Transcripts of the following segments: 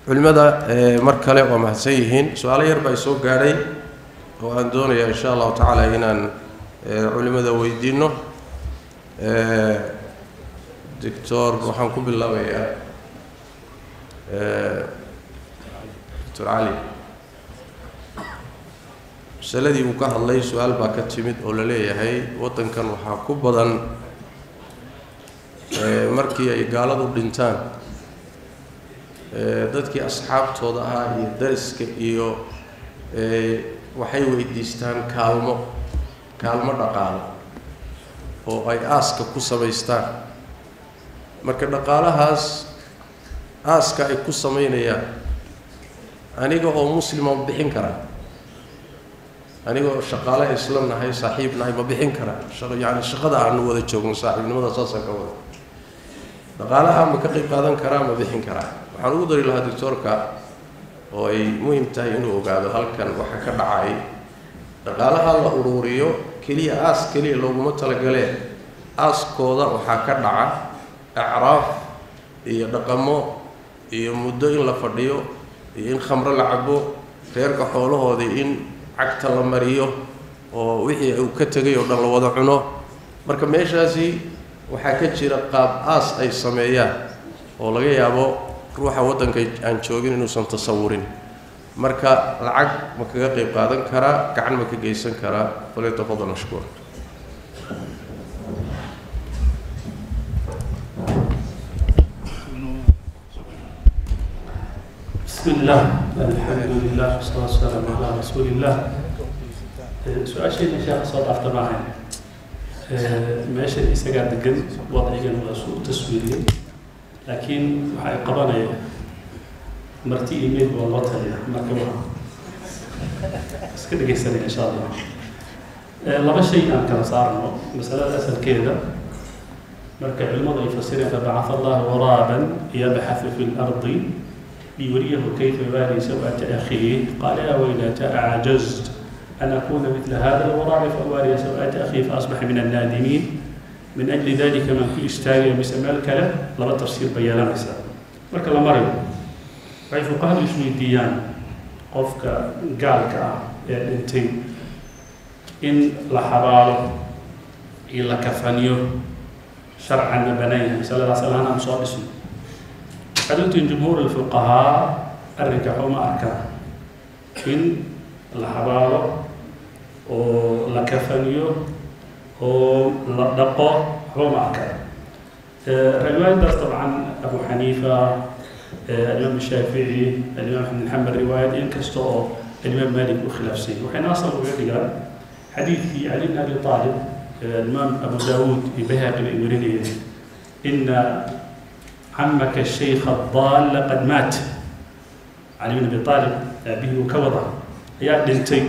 culimada mar kale waa mahadsan yihiin su-aalo yar baa soo gaadhay oo aan doonaya insha allahu tacaala inaan culimada weydiino doctor waxaan ku bilaabayaa doctor cali masaladii uu ka hadlay su-aal baa ka timid oo la leeyahay waddankan waxaa ku badan markii ay gaaladu dhintaan dadkii asxaabtooda ahaa iyo dariska iyo waxay weydiistaan kaalmo kaalmo dhaqaalo oo ay aaska ku samaystaan marka dhaqaalahaas aaska ay ku samaynayaan aniga oo muslima ma bixin karaa aniga oo shaqaale isla nahay saaxiib nahay ma bixin karaa yani shaqada aanu wada joogno saaxiibnimada saasaan ka wada dhaqaalaha ma ka qayb qaadan karaa ma bixin karaa waxaan ugu dari lahaa doctoorka oo ay muhim tahay inuu ogaado halkan waxa ka dhacay dhaqaalaha la uruuriyo keliya aas keliya looguma talagalee aaskooda waxaa ka dhaca acraaf iyo dhaqamo iyo muddo in la fadhiyo iyo in khamro la cabo reerka xoolahoodii in cagta la mariyo oo wixii uu ka tegay oo dhan la wada cuno marka meeshaasi waxaa ka jira qaab aas ay sameeyaan oo laga yaabo ruuxa waddanka aan joogin inuusan tasawurin marka lacag ma kaga qayb qaadan karaa gacan ma ka geysan karaa falyatafadal mashkuur بسم الله الحمد لله والصلاة والسلام على رسول الله su-aashayna sheekha soo dhaafta maahayn meesha isagaa degan wadcigan waa suu u taswiiriyey laakiin waxa ay qabanaya marti email baa loo taliya marka waa iska dhegaysanaya insha allah laba shay aan kala saarno masalada asalkeeda marka culimadu ay fasireen fabacatha allahu waraaban yabxathu fi lardi ليريه كيف يبالي سوءة أخيه قال يا ويلتى أعجزت أن أكون مثل هذا الغراب فأواري سوءة أخي فأصبح من النادمين من أجل ذلك من كل استاغي مسمى الكلام لما تفسير بيانا مساء مركا لمريم وعي فقهاء يسوي الديان قفك قالك انتي إن لحباله إلا كفانيو شرعا بنيه صلى الله عليه وسلم مصادسه xaduntiin jumhuur alfuqahaa arrinka xuma arkaan in la xabaalo oo la kafaniyo oo la dhaqo xuma arkaan riwaayadaas dabcan abu xaniifa alimaam shaafici alimaam axmed xamed riwaayad inkasta oo alimaam malik u khilaafsanyay waxayna asal uga dhigaan xadiidkii cali bn abi aalib alimaam abu daawuud iyo bayhaqi bay warinayeen ina عمك الشيخ الضال قد مات علي بن ابي طالب ابيه وكوضع يا دنتي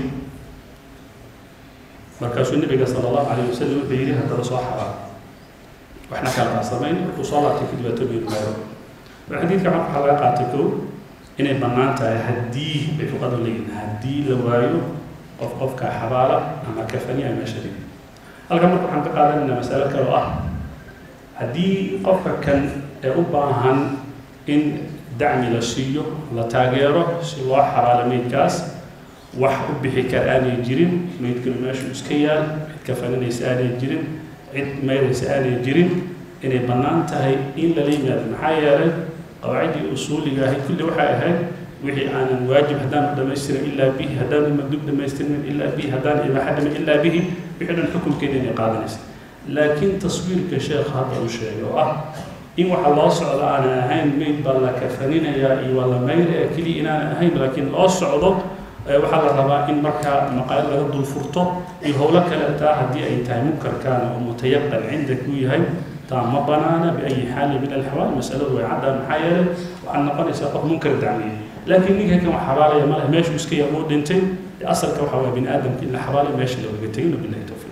مركز النبي صلى الله عليه وسلم بيري هذا صحابه واحنا كان قاسمين وصلاه في كتبه الميرو الحديث كان حلقاتكو ان بنانتا هدي بفقد لين هدي لوايو قف قف كحباله اما كفني اما شريك halkan marka waxaan ka qaadanayna masalo kale oo ah haddii qofka kan ee u baahan in dacmi la siiyo la taageero si loo xabaalo meydkaas wax u bixi kara aanay jirin meydkana meeshuu iska yaal cid kafaninaysa aanay jirin cid meydaysa aanay jirin inay bannaan tahay in lala yimaado maxaa yeelay qawaaciddii usuuliga ahayd kulli waxay ahayd wixii aanan waajib haddaan dhamaystirin ilaa bihi haddaan madub dhamaystirin ilaa bihi haddaan ibaaxa dhamin ilaa bihi wixii dhan xukunkeeda inay qaadanaysa laakiin taswiirka sheekha hadda uu sheegay oo ah in waxa loo socdo aanan ahayn meyd baa la kafaninayaa iyo waa la mayraya keliya inaanan ahayn laakiin loo socdo waxaa la rabaa in markaa maqaayad laga dul furto iyo howlo kale taa haddii ay tahay munkarkaana oo mutayaqan cindak uu yahay taa ma banaana biayi xaali min alxawaal masaladu way caddaan maxaa yeelay waxaad noqonaysaa qof munkar dacmiya laakiin ninka kan wax xabaalaya ma leh meeshuu iska yaa uu dhintay asalka waxa waa bini aadamka in la xabaalayo meesha loogaga tegin bilahi towfiiq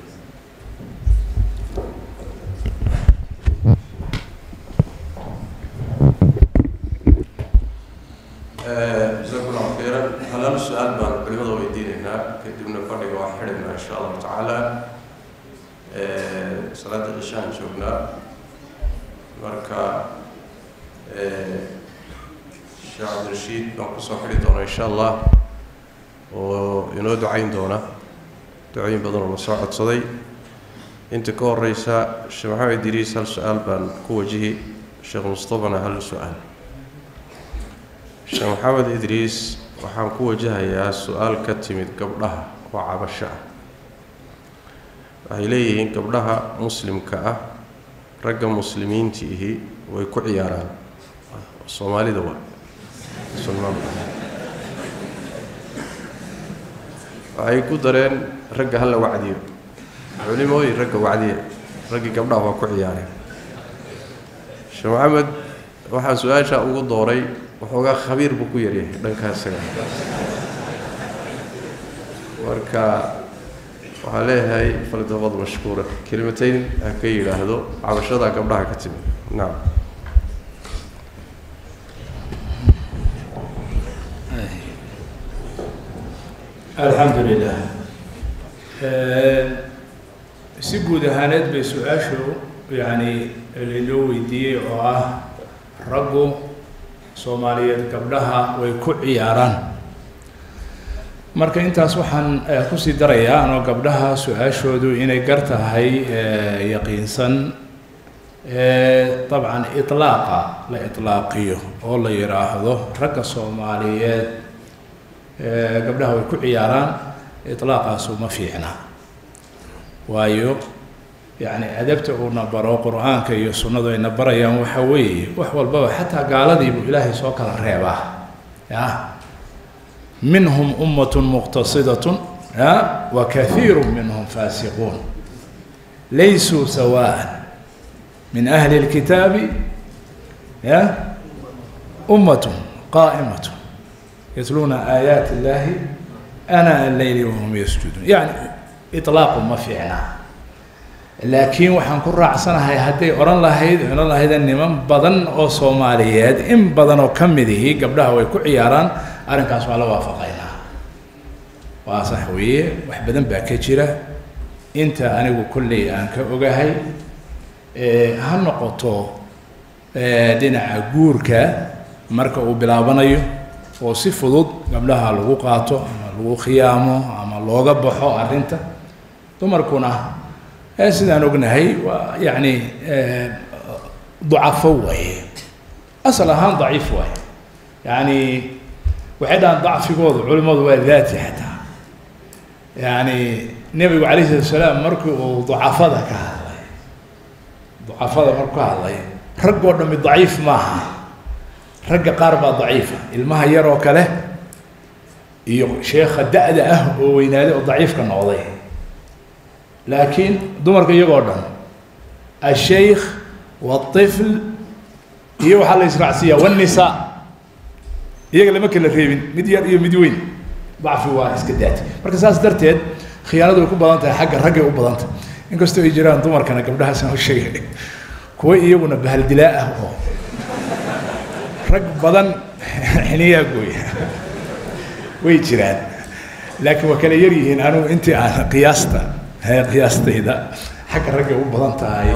jazakum allahu khayran halaal su-aal baan culimada weydiinaynaa kadibna fadhiga waan xidhaynaa insha allahu tacaala salaada cishaan joognaa marka sheekh cabdirashiid baan kusoo xidhi doonaa insha allah oo inoo ducayn doona ducooyin badan oo la soo codsaday inta ka horeysa sheekh maxamed idriis hal su-aal baan ku wajihi sheekh mustafana hal su-aal sheekh maxamed idriis waxaan ku wajahayaa su-aal ka timid gabdhaha oo cabasho ah waxay leeyihiin gabdhaha muslimka ah ragga muslimiintiihi way ku ciyaaraan soomaalida waa waxay ku dareen ragga hala wacdiyo culimooyin ragga wacdiya raggii gabdhaha waa ku ciyaareen sheekh maxamed waxaa su-aasha ugu dooray waxoogaa khabiir buu ku yaryahay dhankaa isaga marka waxaa leeyahay faldabad mashkuura kelimatayn ha ka yidhaahdo cabashadaa gabdhaha ka timid nacam alxamdu lilah si guud ahaaneed bay su-aashu yacni lainoo weydiiyey oo ah raggu soomaaliyeed gabdhaha way ku ciyaaraan marka intaas waxaan kusii darayaa anoo gabdhaha su-aashoodu inay gar tahay yaqiinsan dabcan iطlaaqa la iطlaaqiyo oo la yidhaahdo ragga soomaaliyeed gabdhaha way ku ciyaaraan iطlaaqaasu ma fiicna waayo yacni adabta uuna baro qur-aanka iyo sunnadu ayna barayaan waxa weeye wax walbaba xataa gaaladiibuu ilaahay soo kala reebaa ya minhum ummatun muqtasidatun ya wa kahiiru minhum faasiquun laysuu sawaan min ahli اlkitaabi ya ummatun qaa'imatun yatluuna aayaati illahi ana alleyli wahum yasjuduun yani iطlaaqu ma fiicna laakiin waxaan ku raacsanahay hadday odhan lahayd odhan lahaydeen niman badan oo soomaaliyeed in badan oo ka mid ihi gabdhaha way ku ciyaaraan arrinkaas waa la waafaqaynaa waa sax weeye wax badan baa ka jira inta anigu kolley aan ka ogahay ha noqoto dhinaca guurka marka uu bilaabanayo oo si fudud gabdhaha lagu qaato ama lagu khiyaamo ama looga baxo arrinta dumarkuna sidaan ognahay waa yacni ducafo waaye asal ahaan daciif waaye yacni waxay dhahaan dacfigoodu culimmadu waa daati xataa yacni nebigu calayh salatu salaam markii uu ducafada ka hadlay ducafada markuu ka hadlay raggoo dhami daciif maaha ragga qaar baa daciifa ilmaha yar oo kale iyo sheekha da-da ah oo weynaaday oo daciifka noqday laakiin dumarka iyagoo dhan ashaykh waطifl iyo waxaa la israacsiiyaa wالnisaa iyaga lama kala reebin mid yar iyo mid weyn dacfi waa iska daati marka saas darteed khiyaanadu way ku badan tahay xagga raggay u badan tahay inkastoo ay jiraan dumarkana gabdhahaasaan u sheegay kuwa iyaguna bahaldilaa ah oo rag badan xiniyaa gooya way jiraan laakiin waa kala yar yihiin anigu intii aan qiyaasta qiyaastayda xagga raggay u badan tahay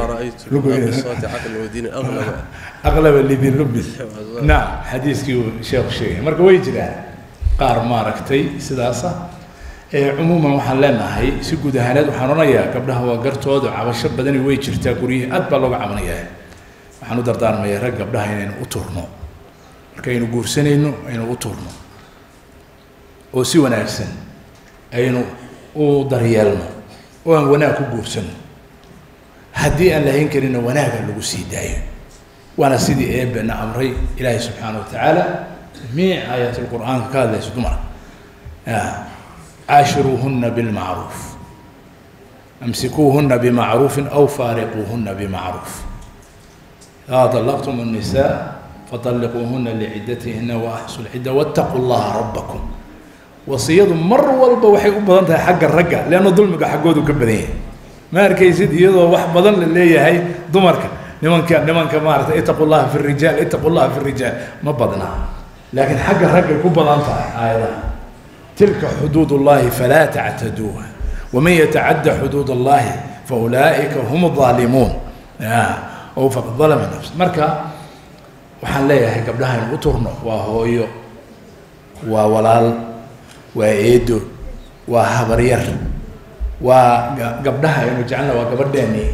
aqlaba libin lubin nacam xadiiskii uu sheekhu sheegay marka way jiraan qaar maaragtay sidaasa cumuuman waxaan leenahay si guud ahaaneed waxaan odhanayaa gabdhaha waa gartooda cabasho badani way jirtaa guryihii aad baa looga cabanayaa waxaan u dardaarmayaa rag gabdhaha inaynu u turno markaynu guursanayno aynu u turno oo si wanaagsan aynu u daryeelno oo aan wanaag ku guursano haddii aan lahayn karina wanaaga lagu sii daayo waana sidii eebena amray ilaahay subxaana wa tacaala jamiic aayaat lqur'aanka ka hadlayso dumar caashiruuhuna bilmacruuf amsikuuhuna bimacruufin aw faariquuhuna bimacruuf idaa طلqتm النساء فطلقوهuna لعدتهna وأحصوا العدة واتقوا الlaha ربكم wasiyadu mar walba waxay u badan tahay xagga ragga leanna dulmiga xaggoodu ka badan yahay ma arkaysid iyadoo wax badan la leeyahay dumarka nimanka nimanka maarata itaqu llaha fi rijaal itaqu llaha fi rijaal ma badna laakiin xagga raggay ku badan tahay aayadaha tilka xuduud اllahi falaa tactaduuha waman yatacadda xuduud اllahi faulaa'ika hum الظaalimuun o faqad dalama nafs marka waxaan leeyahay gabdhaha inu u turno waa hooyo waa walaal waa eedo waa habaryar waa ga- gabdhaha aynu jecelna waa gabadheeni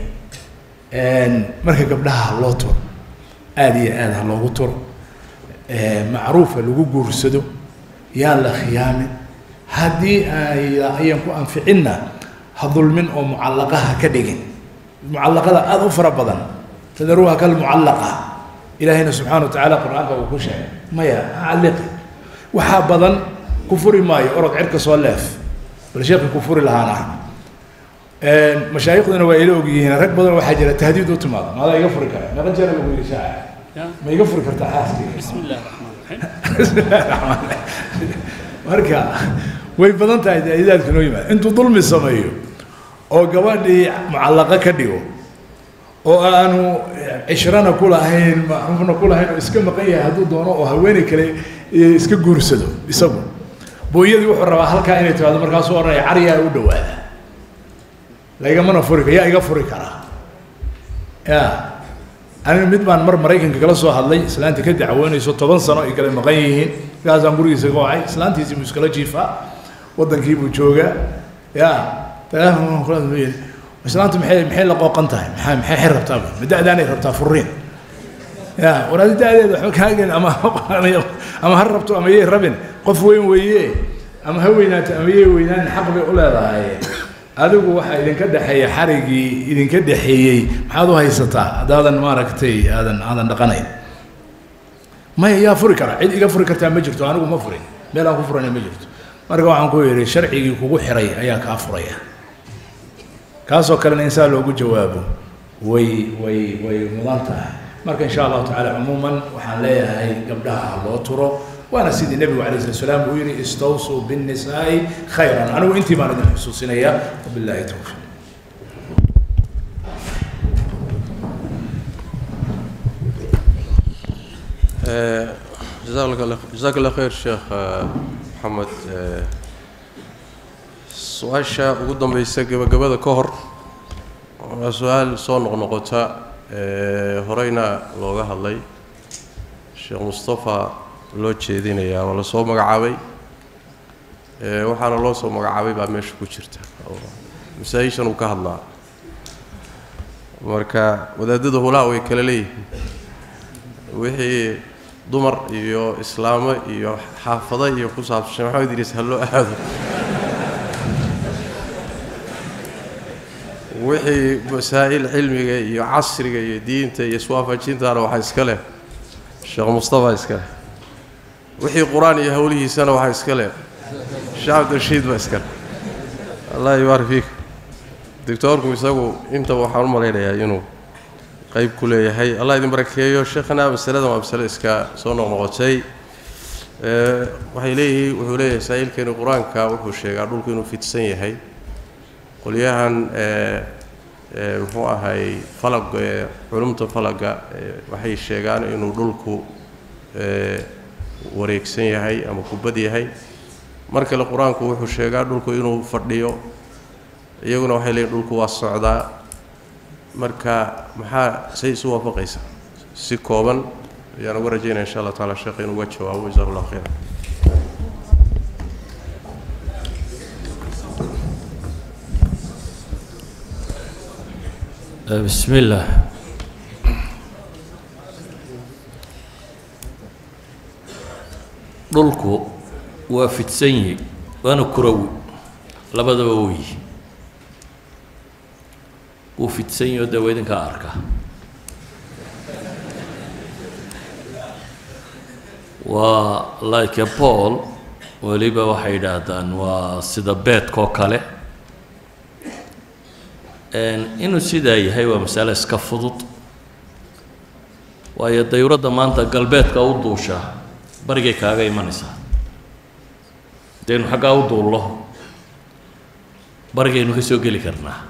marka gabdhaha ha loo turo aada iyo aada ha loogu turo macruufa lagu guursado yaan la khiyaamin haddii ay ayan ku anficinna ha dulmin oo mucallaqaha ka dhigin mucallaqada aada u fara badan tadaruuha kalmucallaqa ilaahayna subxaana wa tacaala qur-aanka uu ku sheegay maya ha calliqi waxaa badan ku furi maayo orod cirka soo leef bal sheekhi ku furi lahaan ah mashaayiqduna waa ila ogyihiin rag badan waxaa jira tahdiid u timaado maadaa iga furi kara meeqa jeer lagu yidhi shaaca ma iga furi kartaa xaaskayga بسم الله الرحمن الرحيم bismillahi raxmaan raxiim marka way badan tahay daa'idaadka noo yimaada intuu dulmi sameeyo oo gabadhii mucallaqa ka dhigo oo aanu cishrana ku lahayn macruufna ku lahayn oo iska maqan yahay hadduu doono oo haweeney kale iska guursado isagu booyadii wuxuu rabaa halkaa inay timaado markaasuu odhanaya cariyaa u dhawaada laigamana furi kara yaa iga furi karaa ya aniga mid baan mar maraykanka kala soo hadlay islaanta ka dacwoonayso toban sano ay kala maqan yihiin markaasaan gurigiisa ka wacay islaantiisii buu iskala jiifaa waddankii buu joogaa ya teleefon kula yidhi islaantu maxay maxay la qooqan tahay maxay maxay xir rabtaa ma da'daanay rabtaa furiin ya war adi da'deeda waxba kaagen ama ama ha rabto ama yay rabin qof weyn weeye ama ha weynaato ama yay weynaan xaq bay u leedahay adigu waxaa idinka dhexeeya xarigii idinka dhexeeyey maxaad u haysataa haddaadan maaragtay aadan aadan dhaqanayn maya yaa furi kara cid iga furi kartaa ma jirto anigu ma furin meel aan ku furana ma jirto marka waxaan ku yidhi sharcigii kugu xiray ayaa kaa furaya kaasoo kalena insaan loogu jawaabo way way way mudan tahay marka insha allahu tacaala cumuuman waxaan leeyahay gabdhaha ha loo turo waana sidii nebigu alayh slat salaam uu yihi istawsuu binnisaa'i khayran anigu intii baan idin xusuusinaya wabillahi towfiiq jazaak allah jazaak allah khayr sheekh maxamed su-aasha ugu dambeysa gabagabada ka hor waa su-aal soo noqnoqota horeyna looga hadlay sheekh mustafa loo jeedinayaa waa lasoo magacaabay waxaana loo soo magacaabay baa meesha ku jirta oo masaa-ishan uu ka hadlaa marka wadaadada hulaa way kala leeyihiin wixii dumar iyo islaamo iyo xaafado iyo ku saabsan sheekh maxamed idriis ha loo aado wixii masaa'il cilmiga iyo casriga iyo diinta iyo iswaafajintaana waxaa iska leh sheekh mustafa iska leh wixii qur-aan iyo howlihiisana waxaa iska leh sheekh cabdirashiid baa iska leh allah yubaarik fiik doctoorku isagu intaba waxaan u malaynayaa inuu qayb ku leeyahay allah idin barakeeyo sheekhana masaladan waa masale iska soo noqnoqotay waxay leeyihiin wuxuu leeyahay saa'ilkeeni qur-aanka wuxuu sheegaa dhulku inuu fidsan yahay qolyahan muxuu ahay falag culumta falaga waxay sheegaan inuu dhulku wareegsan yahay ama kubad yahay mar kale qur-aanku wuxuu sheegaa dhulku inuu fadhiyo iyaguna waxay leeyihin dhulku waa socdaa marka maxaa say isu waafaqaysa si kooban ayaan uga rajaynaya insha allah taala sheekh inuu uga jawaabo jazaku llah khayra بسم الله dhulku waa fidsan yihi waana kurawi labadaba weyi wuu fidsan yahi oo dee waa idinkaa arka waa like a paul weliba waxay yidhaahdaan waa sida beedkoo kale inuu sidaa yahay waa masale iska fudud waayo dayuradda maanta galbeedka u duushaa barigay kaaga imanaysaa hadaynu xaggaa u duullo barigaynu ka soo geli karnaa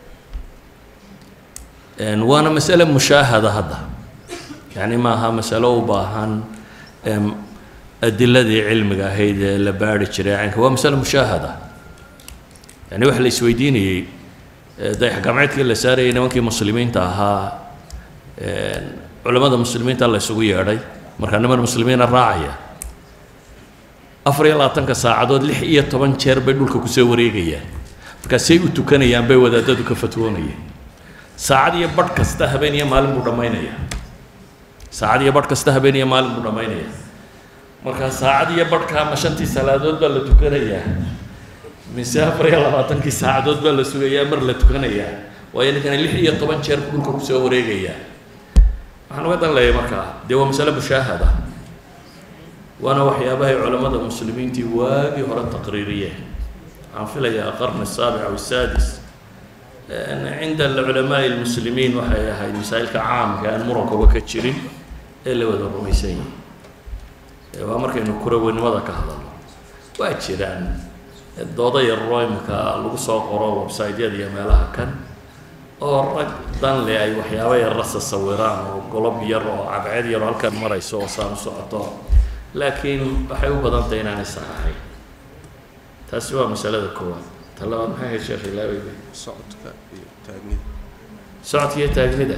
waana masale mushaahada hadda yacni maaha masalo u baahan adiladii cilmiga ahayd ee la baari jiray caynka waa masale mushaahada yani waxa la isweydiinayey dayax gamceedkii la saarayay nimankii muslimiinta ahaa culamada muslimiinta la isugu yeedhay markaa niman muslimiina raacaya afar iyo labaatanka saacadood lix iyo toban jeer bay dhulka kusoo wareegayaan markaasay u tukanayaan bay wadaadadu ka fatwoonayeen saacad iyo badh kasta habeen iyo maalin buu dhammaynaya saacad iyo badh kasta habeen iyo maalin buu dhammaynaya markaa saacad iyo badhkaa ma shantii salaadood baa la tukanayaa mise afar iyo labaatankii saacadood baa la sugayaa mar la tukanayaa waayo ninkana lix iyo toban jeer buu dhulka kusoo wareegayaa waxaan uga dan leeyahay markaa dee waa masale mushaahada waana waxyaabahay culammada muslimiintii waagii hore taqriiriyeen waxaan filayaa qarni الsaabic aw الsaadis cinda culamaai اlmuslimiin waxay ahayd masaa'ilka caamka aan murankuba ka jirin ee la wada rumaysan yahay waa markaynu kuraweynimada ka hadalno waa jiraan dooda yaroo imika lagu soo qoro website-yada iyo meelaha kan oo rag dan le ay waxyaaba yarra sasawiraan oo golob yar oo cadceed yar oo halkan marayso oo saan u socoto laakiin waxay u badan tahay inaanay sax ahayn taasi waa masalada koowaad ta labaad maxay ahayd sheekh ilaawey socodka iyo taagnida socodka iyo taagnida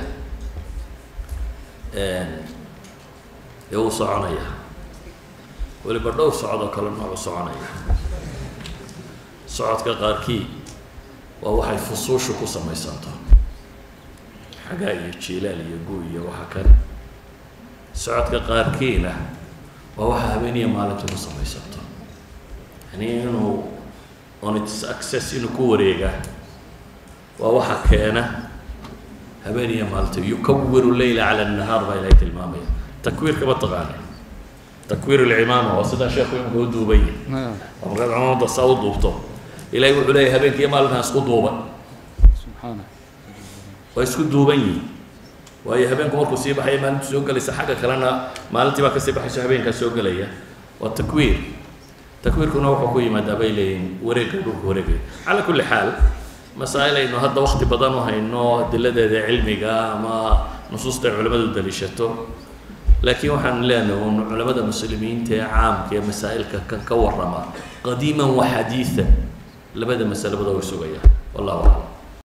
dee wuu soconayaa weliba dhowr socod oo kale noocu soconaya socodka qaarkii waa waxay fusuushu ku samaysanto xagaa iyo jiilaal iyo gu iyo waxa kale socodka qaarkiina waa waxa habeeniya maalintu ku samaysanto yani inuu on its access inuu ku wareegaa waa waxa keena habeeniya maalinta yukawiru leyla cala annahaar baa ilahay tilmaamaya takwiirka ma taqaana takwiir alcimaama waa sidaa sheekhu imika u duubaya oo markaad cimaamada saa u duubto ilahay wuxuu leeyahay habeenkiiyo maalintaa isku duuban waa isku duuban yihin waayo habeenku markuu sii baxaya maalintu soo gelaysa xagga kalena maalintii baa kasii baxayso habeenkaa soo gelaya waa takwiir takwiirkuna wuxuu ku yimaadaa bay leeyihin wareegga dhulka wareegaya calaa kulli xaal masaa'il aynu hadda wakti badan u hayno adiladeeda cilmiga ama nusuusta ay culimmadu daliishato laakiin waxaan leenahay un culamada muslimiinta ee caamka ee masaa'ilka kan ka warrama qadiiman wa xadiidan labada masalabada way sugayaan wallahu aclam